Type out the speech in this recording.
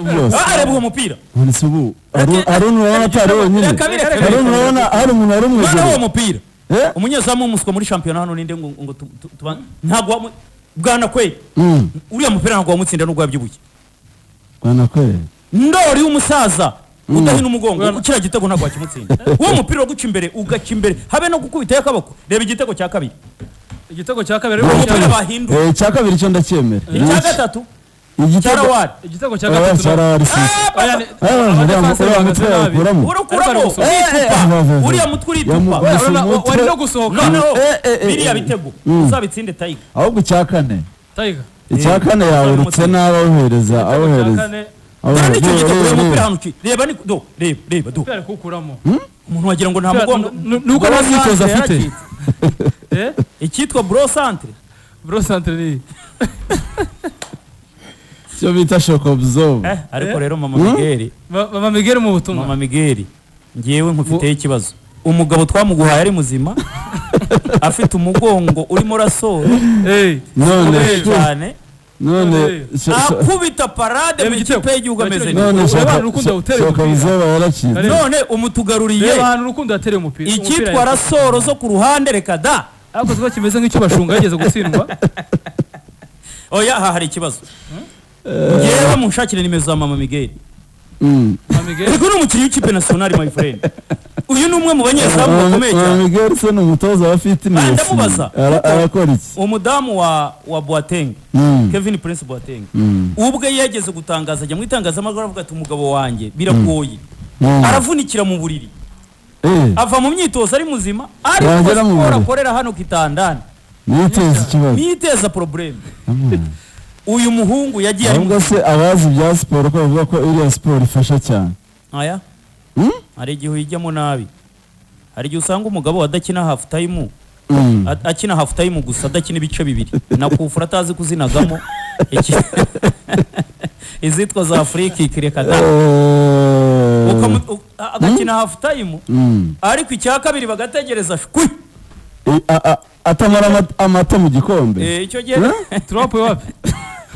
byose Ah, arebwa umupira nonese ubu Aaron- Reka- Aaron urabona atari wenyine Reka bire- reka bire- Aaron urabona hari umuntu wari mwana w'uwo umwejuru mupira Eh? umunyezamu umuswa muri shampiyona hano ninde ngo ngo tu- tu- tuba ntabwo wamu- bwana kwe Mm, uriya mupira ntabwo wamutsinda n'ubwo yabyibushye bwana kweli ndori w'umusaza udahina umugongo kiriya gitego ntabwo wakimutsinda uwo mupira wo guca imbere ugaca imbere habe no gukubitayo akaboko reba igitego cya kabiri igitego cya kabiri Uwo ariko mupira cyane- bahinduye Eh, icya kabiri cyo ndacyemera icya gatatu igitego cyarawari igitego cya Oya, gatatu na- cyarari sisi Oya, ni- Eh, uriya abadefense mutwe- uriya bahagaze mutwe nabi. yawukuramo urukuramo Ariko ari uritupa gusohoka. uriya mutwe uritupa Yamu- Oya, Gusa urabona, wa- umutwe- wari no gusohoka noneho Eh, eh, eh, biriya eh. bitego Mm. uzabitsinde tayiga ahubwo icya kane Tiger. icya kane yawurutse nabi awuhereza Igitego cya awuhereza kane kandi awuhereza icyo gitego uyu mupira Awuhereza. hano ki reba ni do reba reba do ari kuwukuramo umuntu wagira ngo nta Bya- mugongo nu- nu- nuko Bro nta myitozo Centre afite. yaracitse. eh icyitwa bro centre bro centre ni icyo bita shock absorb Eh, ariko rero mama migeri Ma- mama miguel mu butumwa mama migeri ngewe nkufiteho ikibazo umugabo twamuguhaye ari muzima afite umugongo urimo urasora eh none Ukomeye cyane none sho- sho- akubita parade mu Reba igitego. ikipe y'igihugu ameze Reba neza none Urabona shock- urukundo shock- awutera shock umupira. absorb yaracitse Reba. none ubu tugaruriye reba ahantu urukundo yatereye umupira icyitwa umupira- rasoro zo ku ruhande reka da ariko kiba kimeze nk'icyo bashunga yageze gutsindwa oya aha hari ikibazo ngewe munshakire nimero za mama migeri Mm. mama miguel Eriko ni umukinnyi w'ikipe nasiyonari my friend uyu ni umwe mu banyezamu Mama- bakomeye Mama cyane Miguel se ni umutoza wa fitness Ah, ndamubaza. Ara- arakora iki umudamu wa wa Boateng Mm. Kevin Prince Boateng Mm. ubwe yageze gutangaza ajya mu itangazamakuru avuga ati umugabo wanjye biragoye Mm. aravunikira mu buriri Eh, ava mu myitozo ari muzima ariko Yagera mu siporo buriri. akorera hano kitandani niteze ikibazo niteza probleme uyu muhungu yagiye ari ahubwo muzima se abazi ibya siporo ko bavuga ko iriya siporo ifasha cyane aya Mm? hari igihe uyijyamo nabi hari igihe usanga umugabo adakina half time Mm. A- akina half time gusa adakina ibice bibiri na kufura atazi kuzinagamo Iki- izitwa za free kick reka da Eh, Ukamu- u- a- agakina half time mm. ariko icya kabiri bagategereza shwi Eh, a- a- atamara amat- amata mu gikombe Eh, icyo gihe Eh? trump wapi